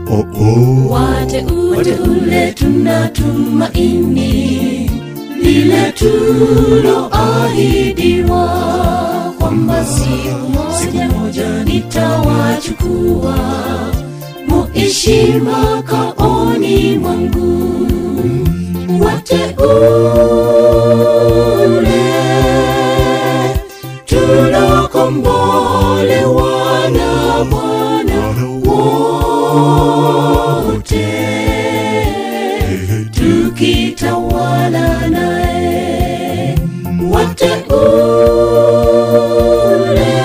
oh, oh. wateule tunatumaini lile tuloahidiwa kwamba siku moja nitawachukua muishi makaoni mwangu wateule tulokombolewa na bwana wote tukitawala naye wateule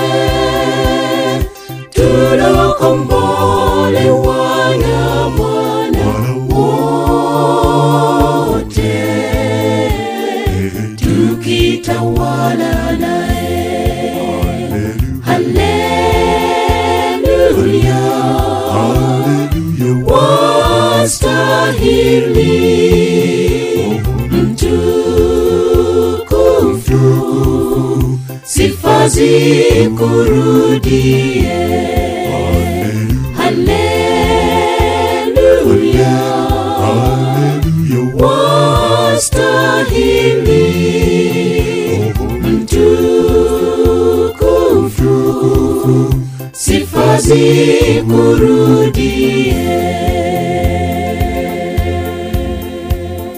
tulokombolewa na bwana wote tukitawala naye haleluya wastahili mtukufu sifa zikurudie haleluya wastahili mtukufu sifa zikurudie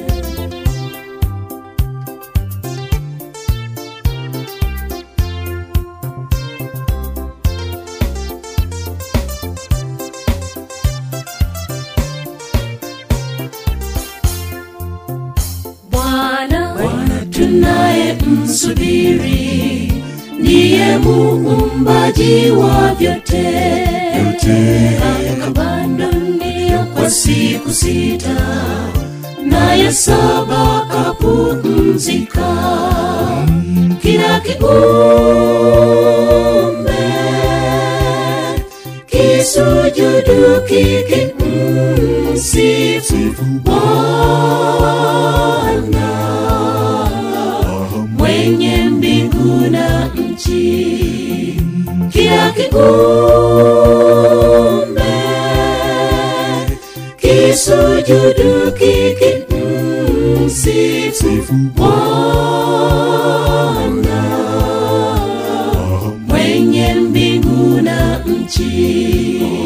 Bwana tunaye msubiri, ndiye muumbaji wa vyote akabando ndio kwa siku sita, naye saba kapumzika. Kila kiumbe kisujudu kikimsifu Bwana mwenye mbingu na nchi. Kila kiumbe kisujudu kikimsifu Bwana mwenye mbingu na nchi.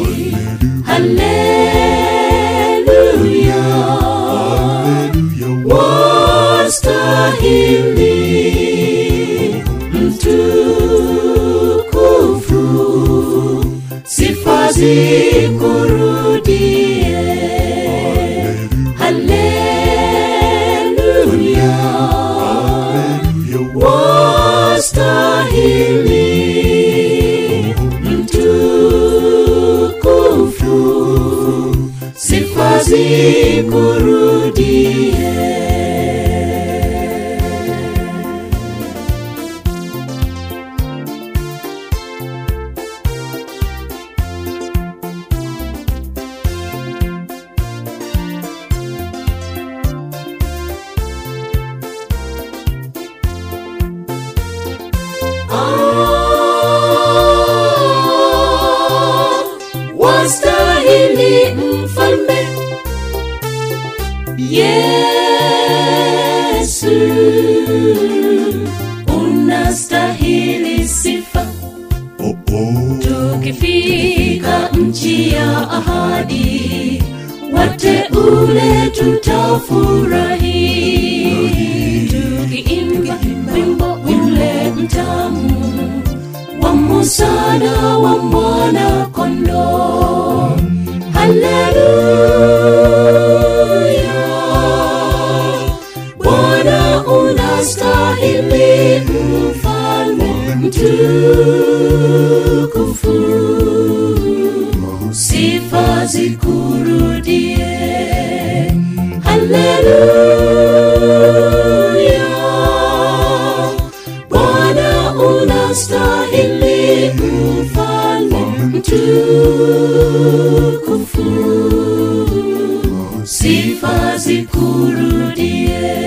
Haleluya, wastahili mtukufu, sifa zikurudie. Haleluya, wastahili mtukufu, sifa zikurudie. Ah, wastahili mfalme Yesu, unastahili sifa oh, oh. tukifika nchi ya ahadi, wateule tutafurahi, tukiimba wimbo ule mtamu wa Musa na wa mwana kondoo. Haleluya, Bwana unastahili, mfalme mtukufu, sifa zikurudie. Haleluya, Bwana unastahili, mfalme mtukufu, sifa zikurudie.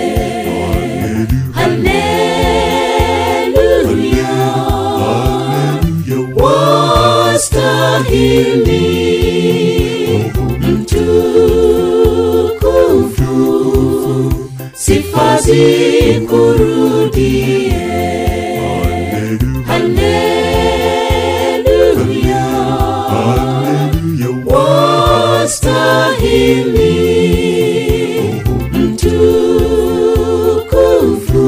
Haleluya, wastahili zikurudie Haleluya, haleluya haleluya, wastahili mtukufu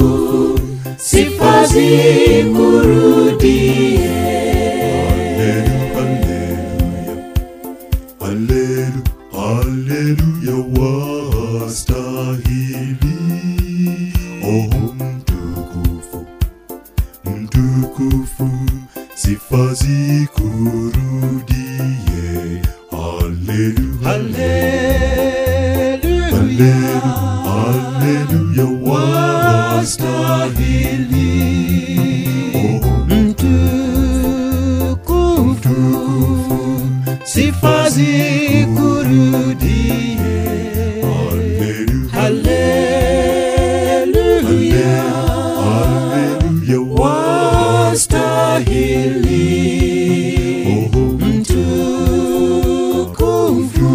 sifa zikurudie Haleluya, haleluya, wastahili. Oh, mtukufu, mtukufu, sifa zikurudie. Haleluya, haleluya, haleluya, wastahili. Oh, mtukufu sifa zikurudie haleluya, haleluya haleluya, wastahili Oh, mtukufu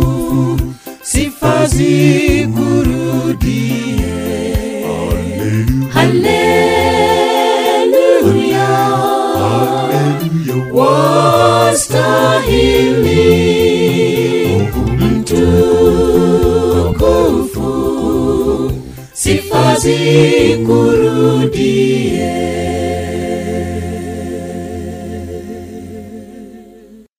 sifa zikurudie haleluya, haleluya haleluya, wastahili mtukufu sifa zikurudie